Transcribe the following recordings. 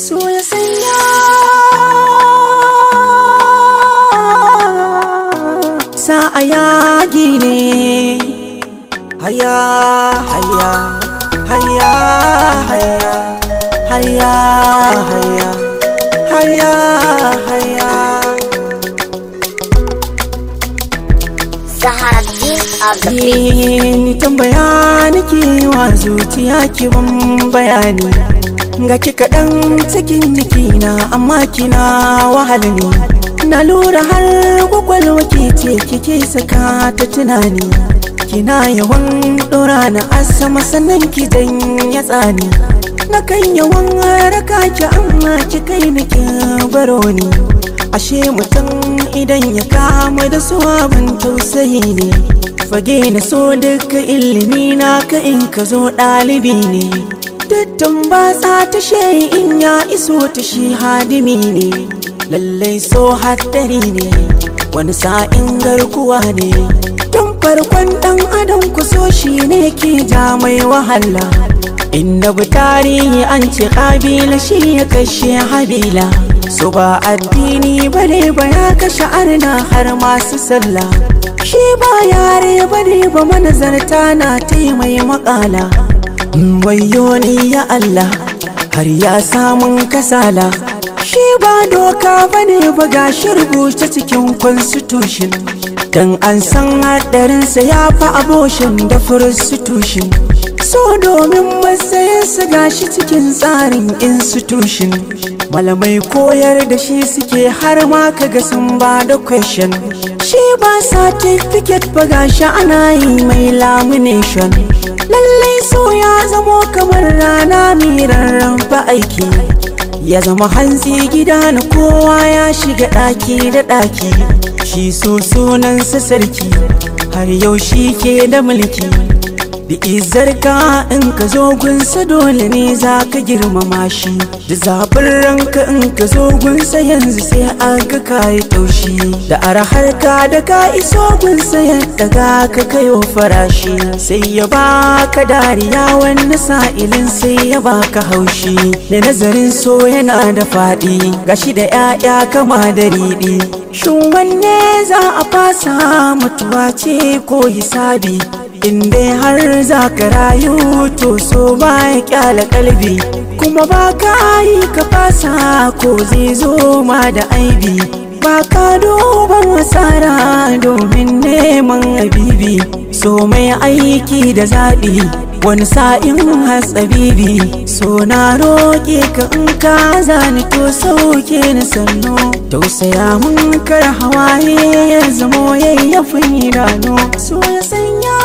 so ya sanya sa a yagi ne haya haya haya haya haya haya haya haya Zaharaddin of the beat. ni tambaya nake wa zuciya ki ban bayani ga ki kaɗan cikin jikina amma kina wahala ne na lura har kwakwalwa ke ce kike saka ta tunani kina yawan ɗora na asama sannan ki ya tsani na kan yawan raka ki amma ki kai ni ki baro ni ashe mutum idan ya kama da su abin tausayi ne fage na so duka ilimi na ka in ka zo ɗalibi ne Dattan ba sa ta in ya iso ta shi hadimi ne lallai so haddari ne wani sa'in garkuwa ne tun farkon ɗan adam ku so shi ne ke ja mai wahala inda bi tarihi an ce ƙabila shi ya kashe habila so ba addini bare ba ya kashe arna har masu sallah shi ba yare bane ba manazarta na taimai makala wayo ni ya Allah har ya samun kasala shi ba doka bane ba gashi rubuce cikin constitution dan an san hadarinsa ya fi aboshin da prostitution so domin matsayinsa gashi cikin tsarin institution malamai koyar da shi suke har ma kaga sun ba da question shi ba certificate ba gashi ana yi mai lamination lallai so ya zamo kamar rana mai rarrafa aiki ya zama hantsi gida na kowa ya shiga ɗaki da ɗaki shi so sunansa sarki har yau shi ke da mulki da izar ka in ka zo gunsa dole ne za ka girmama shi da zaɓin ranka in ka zo gunsa yanzu sai an ga kayi taushi da arahar ka da ka iso gunsa yadda ga ka kayo farashi sai ya baka dariya wani sa'ilin sai ya baka haushi da nazarin so yana da faɗi gashi da 'ya'ya kama da riɗi shin wanne za a fasa mutuwa ce ko hisabi in dai har za ka rayu to so ba ya kyala kalbi kuma ba ka yi ka fasa ko zai zo ma da aibi ba ka duban asara domin neman habibi so mai aiki da zaɓi wani sa'in hatsabibi so na roƙe ka in ka zani to sauke ni sannu tausaya mun kar hawaye ya zamo yayyafin idanu so ya sanya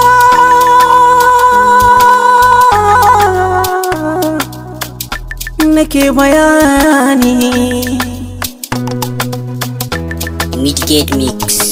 nake bayani Midgate Mix.